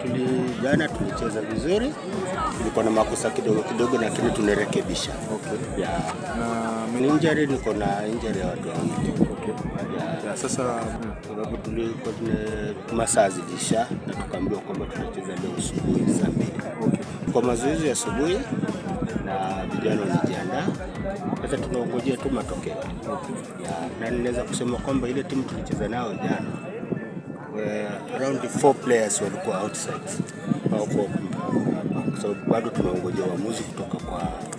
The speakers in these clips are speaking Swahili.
tuli jana tulicheza vizuri, tulikuwa na makosa kidogo kidogo, lakini tunarekebisha. Okay. Yeah. Na Ni injury, niko na injury ya watu wawili. okay. Yeah. Ya, sasa sababu tulikuwa tuna masaa zilisha na tukaambiwa kwamba tunacheza leo asubuhi saa mbili kwa mazoezi ya asubuhi na vijana wanajiandaa. Sasa tunaongojea tu matokeo ya, na ninaweza kusema kwamba ile timu tulicheza nao jana we- around four players walikuwa outside hawakuwa kwa sababu bado tunaongojea uamuzi kutoka kwa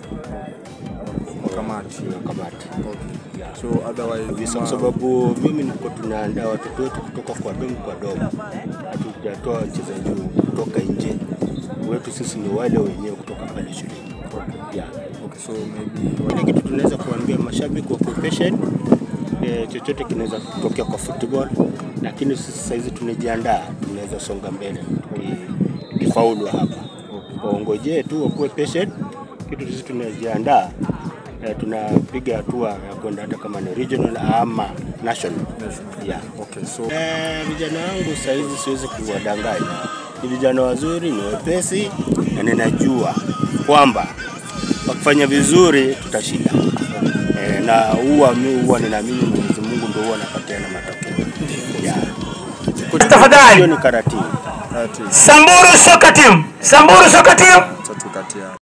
kamati. kwa kamati Okay. So otherwise kabisa, ma- kwa sababu mimi niko tunaandaa watoto wetu kutoka kwa domu kwa domu, hatujatoa wachezaji kutoka nje. Wetu sisi ni wale wenyewe kutoka pale shuleni. Yeah. okay, so maybe Kile kitu tunaweza kuambia mashabiki wa patient, eh, chochote kinaweza kutokea kwa football, lakini sisi sasa hizi tunajiandaa, tunaweza songa mbele tuki- tukifaulu hapa. Waongojee tu wakuwe patient, kitu sisi tunajiandaa eh, tunapiga hatua ya kwenda hata kama ni regional ama national. Yeah. okay, so Eh, vijana wangu saa hizi siwezi kuwadanganya, ni vijana wazuri, ni wepesi na ninajua kwamba wakifanya vizuri tutashinda. Eh, na huwa mi huwa ninaamini Mwenyezi Mungu ndio huwa anapatiana matokeo. Yeah. Hiyo Tafadhali ni karatibu. that is Samburu Soka Team, Samburu Soka Team. tatu kati ya